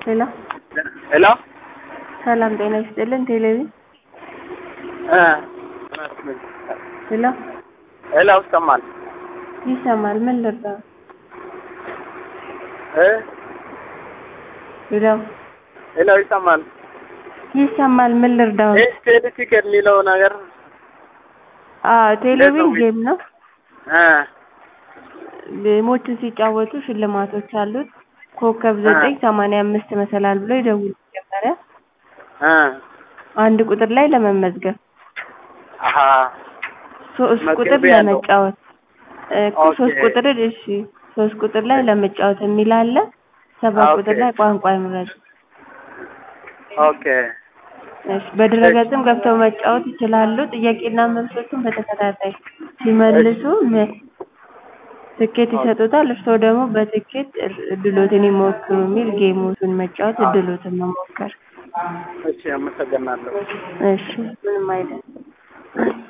ሄሎ ሄሎ ሰላም ጤና ይስጥልን ቴሌቪዥን እ ሄሎ ሄሎ ይሰማል ይሰማል ምን ልርዳው እ ሄሎ ሄሎ ይሰማል ይሰማል ምን ልርዳው ይህ ቴሌ ቲኬት የሚለው ነገር አዎ ቴሌቪዥን ጌም ነው እ ጌሞችን ሲጫወቱ ሽልማቶች አሉት ኮከብ ዘጠኝ ሰማንያ አምስት መሰላል ብለው ይደውሉ መጀመሪያ እ አንድ ቁጥር ላይ ለመመዝገብ አሀ ሶስት ቁጥር መዝገቢያ ያለው። ለመጫወት እኮ ኦኬ። ሶስት ቁጥር እሺ ሶስት ቁጥር ላይ ለመጫወት የሚል አለ ሰባት ኦኬ። ቁጥር ላይ ቋንቋ ይምረጡ ኦኬ እሺ በድረገጽም ገብተው መጫወት ይችላሉ ጥያቄና መልሶቹን በተከታታይ ሲመልሱ ም- ትኬት ይሰጡታል እርስዎ ደግሞ በትኬት እድሎትን ይሞክሩ የሚል ጌሞቹን መጫወት እድሎትን መሞከር እሺ አመሰግናለሁ እሺ ምንም አይደለም